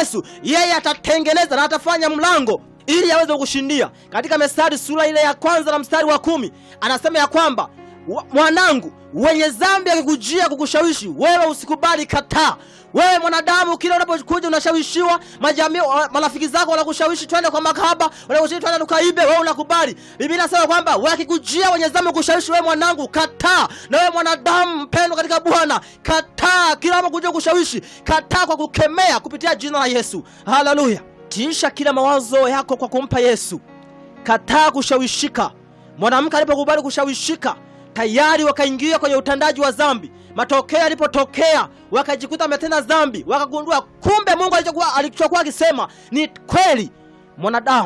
Yesu, yeye atatengeneza na atafanya mlango ili aweze kukushindia. Katika Methali sura ile ya kwanza na mstari wa kumi anasema ya kwamba "Wa- mwanangu, wenye dhambi akikujia kukushawishi wewe, usikubali, kataa. Wewe mwanadamu, kila unapokuja unashawishiwa, majamii, wa- marafiki zako wanakushawishi twende kwa makahaba, wanakushawishi twende tukaibe, wewe unakubali. Biblia inasema kwamba wakikujia wenye dhambi kukushawishi wewe, mwanangu, kataa. Na wewe mwanadamu mpendwa katika Bwana, kataa kila unapokuja kushawishi, kataa kwa kukemea kupitia jina la Yesu. Haleluya! Tiisha kila mawazo yako kwa kumpa Yesu. Kataa kushawishika. Mwanamke alipokubali kushawishika, tayari wakaingia kwenye utandaji wa dhambi. Matokeo yalipotokea, wakajikuta wametenda dhambi, wakagundua kumbe Mungu alichokuwa alichokuwa akisema ni kweli. Mwanadamu,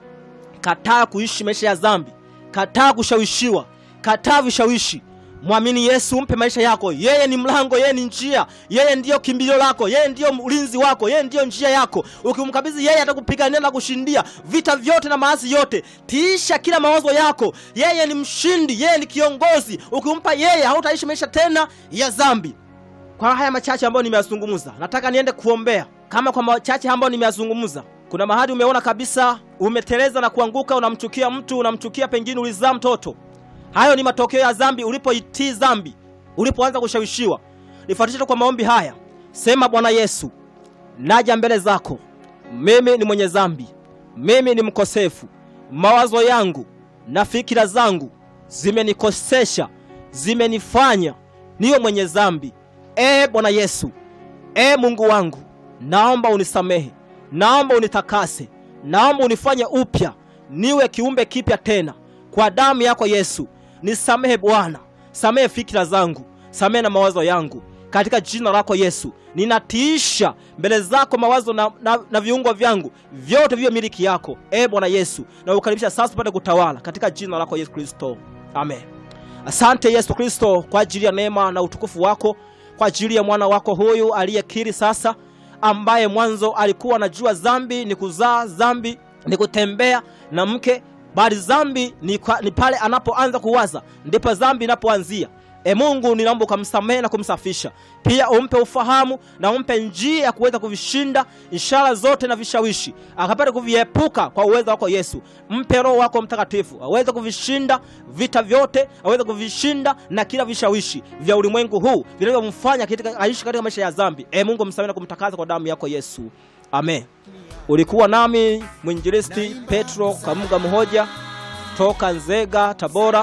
kataa kuishi maisha ya dhambi, kataa kushawishiwa, kataa vishawishi. Mwamini Yesu, mpe maisha yako. Yeye ni mlango, yeye ni njia, yeye ndiyo kimbilio lako, yeye ndiyo ulinzi wako, yeye ndiyo njia yako. Ukimkabidhi yeye, atakupigania na kushindia vita vyote na maasi yote. Tiisha kila mawazo yako, yeye ni mshindi, yeye ni kiongozi. Ukimpa yeye, hautaishi maisha tena ya dhambi. Kwa haya machache ambayo nimeyazungumza, nataka niende kuombea. Kama kwa machache ambayo nimeyazungumza, kuna mahali umeona kabisa umeteleza na kuanguka, unamchukia mtu, unamchukia pengine ulizaa mtoto Hayo ni matokeo ya dhambi, ulipoitii dhambi, ulipoanza kushawishiwa. Nifuatishe tu kwa maombi haya. Sema, Bwana Yesu, naja mbele zako, mimi ni mwenye dhambi, mimi ni mkosefu. Mawazo yangu na fikira zangu zimenikosesha, zimenifanya niwe mwenye dhambi. E Bwana Yesu, e Mungu wangu, naomba unisamehe, naomba unitakase, naomba unifanye upya, niwe kiumbe kipya tena kwa damu yako Yesu. Nisamehe Bwana, samehe fikira zangu, samehe na mawazo yangu, katika jina lako Yesu. Ninatiisha mbele zako mawazo na, na, na viungo vyangu vyote viwe miliki yako, e Bwana Yesu, na ukaribisha sasa upate kutawala katika jina lako Yesu Kristo, amen. Asante Yesu Kristo kwa ajili ya neema na utukufu wako, kwa ajili ya mwana wako huyu aliyekiri sasa, ambaye mwanzo alikuwa anajua dhambi ni kuzaa, dhambi ni kutembea na mke bali dhambi ni, kwa- ni pale anapoanza kuwaza ndipo dhambi inapoanzia. E Mungu, ninaomba ukamsamehe na kumsafisha, pia umpe ufahamu na umpe njia ya kuweza kuvishinda ishara zote na vishawishi, akapata kuviepuka kwa uwezo wako Yesu. Mpe Roho wako Mtakatifu aweze kuvishinda vita vyote, aweze kuvishinda na kila vishawishi vya ulimwengu huu vinavyomfanya katika- aishi katika maisha ya dhambi. E Mungu, msamehe na kumtakasa kwa damu yako Yesu, amen. Ulikuwa nami mwinjilisti Petro Kamuga Mhoja toka Nzega, Tabora.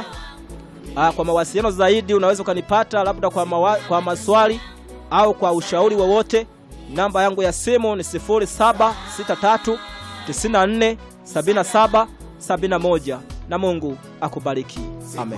Ah, kwa mawasiliano zaidi unaweza ukanipata labda kwa, mawa, kwa maswali au kwa ushauri wowote. Namba yangu ya simu ni 0763 94 77 71 na Mungu akubariki. Amen.